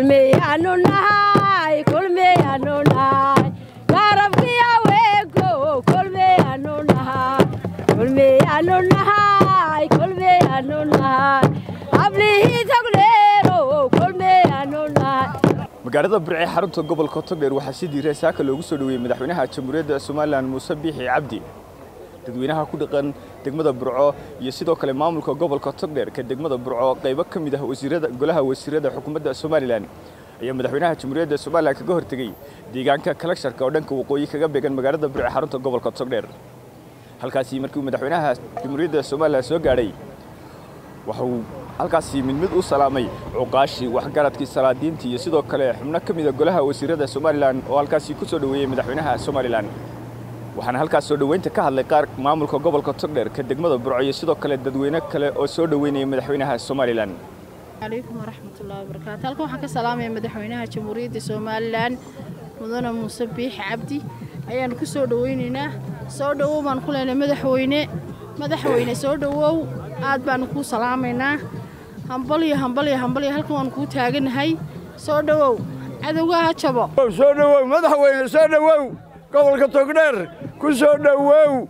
kulmiyaanu nahay kulmiyaanu nahay garabkii haweenko kulmiyaanu nahay kulmiyaanu nahay kulmiyaanu nahay hablihii tagdheero kulmiyaanu nahay magaalada burce xarunta gobolka togdheer waxaa si diiray saaka loogu soo dhoweeyey madaxweynaha jamhuuriyadda somalilan muuse biixi cabdi dadweynaha ku dhaqan degmada burco iyo sidoo kale maamulka gobolka togdheer ka degmada burco qaybo ka mid ah wasiirada golaha wasiirada xukuumadda somalilan ayaa madaxweynaha jamhuuriyadda somalilan kaga hortegey deegaanka kalagsharka oo dhanka waqooyi kaga beegan magaalada burce xarunta gobolka togdheer halkaasi markii madaxweynaha jamhuuriyadda somalilan soo gaadhay waxa uu halkaasi mid mid u salaamay cuqaashii waxgaradkii salaadiintii iyo sidoo kale xubno ka mida golaha wasiirada somalilan oo halkaasi ku soo dhoweeyey madaxweynaha somalilan waxaana halkaas soo dhoweynta ka hadlay qaar maamulka gobolka togdheer ka degmada burco iyo sidoo kale dadweyne kale oo soo dhoweynaya madaxweynaha somalilan calaykum waraxmatullahi wabarakaatu halkan waxaan ka salaamaya madaxweynaha jamhuuriyadda somalilan mudane muuse biixi cabdi ayaanu ku soo dhoweynaynaa soo dhowow baan ku leenay madaxweyne madaxweyne soo dhowow aad baanu kuu salaamaynaa hambalyo hambalyo hambalyo halkan waanu kuu taaganahay soo dhowow cadowga ha jabo soo dhowow madaxweyne soo dhowow gobolka togdheer ku soo dhowow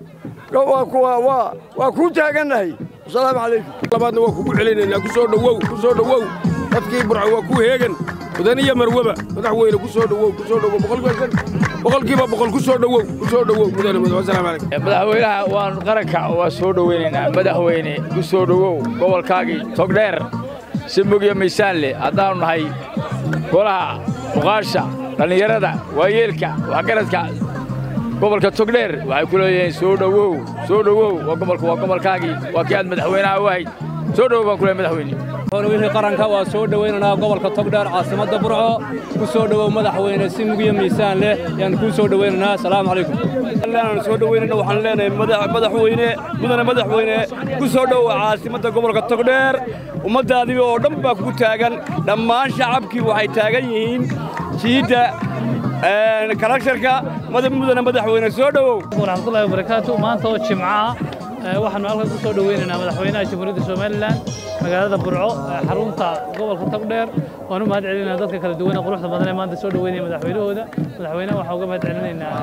waa kuu taagannahay asalaamu calaykum labaadna waa kugu celinaynaa ku soo dhowow ku soo dhowow dadkii burco waa ku heegan mudan iyo marwaba madaxweyne ku soo dhowow ku soo dhowow boqolkiiba boqol ku soo dhowow ku soo dhowow mudane madax wasalaamu calaykum madaxweynaha waan qaranka waa soo dhoweynaynaa madaxweyne ku soo dhowow gobolkaagii togdheer si mugyo miisaan leh haddaannu nahay golaha muqaasha dhallinyarada waayeelka waxgaradka gobolka togdheer waxay ku leeyihiin soo dhowow soo dhowow waa gobolka waa gobolkaagii waa kii aad madaxweynaha u ahayd soo dhowow baan ku leeyahay madaxweyne wixii qaranka waa soo dhowaynaynaa gobolka togdheer caasimadda burco ku soo dhowow madaxweyne si mugyo miisaan leh yaan kuu soo dhowaynaynaa asalaamu calaykum aan soo dhoweynayna waxaan leenahay madaxweyne mudane madaxweyne ku soo dhowow caasimadda gobolka togdheer ummaddaadii oo dhan baa kugu taagan dhammaan shacabkii waxay taagan yihiin jiidda kalagsharka mudane madaxweyne soo dhowow waraxmatullahi wabarakaatu maanta oo jimca ah waxaanu halkan ku soo dhoweynaynaa madaxweynaha jamhuuriyadda somalilan magaalada burco xarunta gobolka togdheer waan u mahad celinaynaa dadka kala duwan ee quruxda badan ee maanta soo dhoweynaya madaxweynahooda madaxweynaha waxaan uga mahad celinaynaa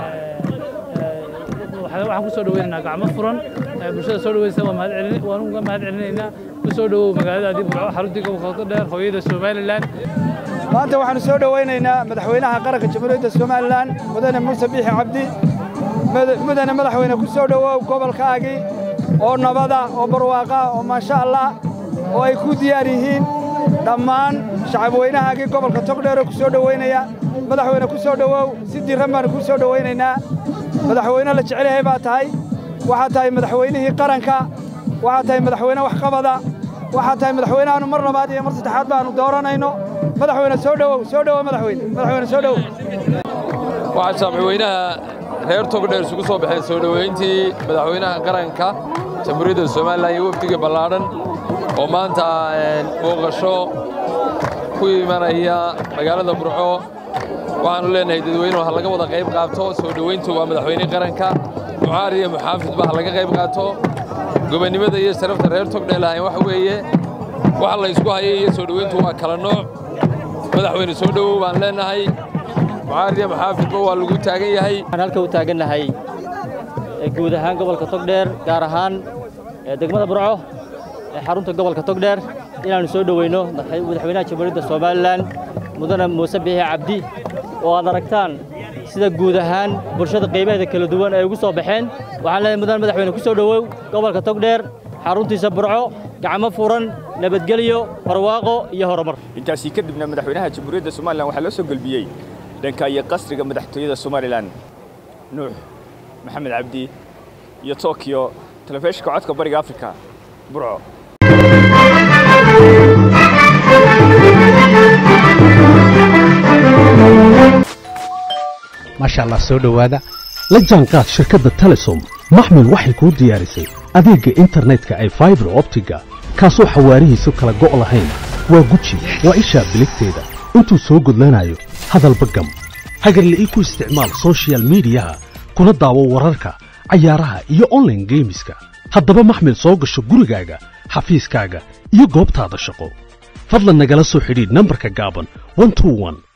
waxaan ku soo dhoweynaynaa gacmo furan bulshada soo dhoweysa waan uga mahad celinaynaa ku soo dhowow magaaladaadii burco xaruntii gobolka togdheer hooyada somalilan maanta waxaanu soo dhowaynaynaa madaxweynaha qaranka jamhuuriyadda somalilan mudane muuse biixi cabdi mudane madaxweyne ku soo dhowow gobolkaagii oo nabada oo barwaaqa oo maasha allah oo ay ku diyaar yihiin dhammaan shacabweynahaagii gobolka togdheeroo ku soo dhowaynaya madaxweyne ku soo dhowow si diran baanu ku soo dhowaynaynaa madaxweyne la jecel yahay baa tahay waxaad tahay madaxweynihii qaranka waxaad tahay madaxweyne waxqabada waxaad tahay madaxweyneaanu mar labaad iyo mar saddexaad baanu dooranayno madaxweyne soo dhowow soo dhowow madaxweyne madaxweyne soo dhowow waxaa shacabweynaha reer togdheer isugu soo baxeen soo dhoweyntii madaxweynaha qaranka jamhuuriyadda somalilan iyo wafdiga ballaadhan oo maanta booqasho ku imanaya magaalada burco waxaannu leenahay dadweynuhu ha laga wada qayb qaato soo dhoweyntu waa madaxweynihii qaranka mucaar iyo muxaafidba ha laga qayb qaato gobonnimada iyo sharafta reer togdheer lahayn waxa weeye waxa la ysku hayay iyo soo dhoweyntu waa kala nooc madaxweyne soo dhowow baan leenahay mucaariya maxaafidba waa lagu taagan yahay waxaan halka u taagannahay guud ahaan gobolka togdheer gaar ahaan degmada burco ee xarunta gobolka togdheer inaannu soo dhoweyno madaxweynaha jamhuuriyadda somalilan mudane muuse biixi cabdi oo aad aragtaan sida guud ahaan bulshada qaybaheeda kala duwan ay ugu soo baxeen waxaan leeyahay mudane madaxweyne ku soo dhowow gobolka togdheer xaruntiisa burco gacmo furan nabadgelyo barwaaqo iyo horumar intaasii kadibna madaxweynaha jamhuuriyadda somalilan waxaa loo soo gelbiyey dhanka iyo qasriga madaxtooyada somalilan nuux maxamed cabdi iyo tokyo telefishinka codka bariga afrika burco maasha allah soo dhowaada la jaanqaad shirkadda telesom maxmil waxay kuu diyaarisay adeegga internetka ay faibar optiga kaasoo xawaarihiisu kala go' lahayn waa guji waa ishaa biligteeda intuu soo gudlanayo hadalba gam hagarla'ii ku isticmaal soshiyal miidiyaha kuna daawo wararka cayaaraha iyo onlaine geemiska haddaba maxmil soo gasho gurigaaga xafiiskaaga iyo goobtaada shaqo fadlan nagala soo xidhiidh nambarka gaaban 121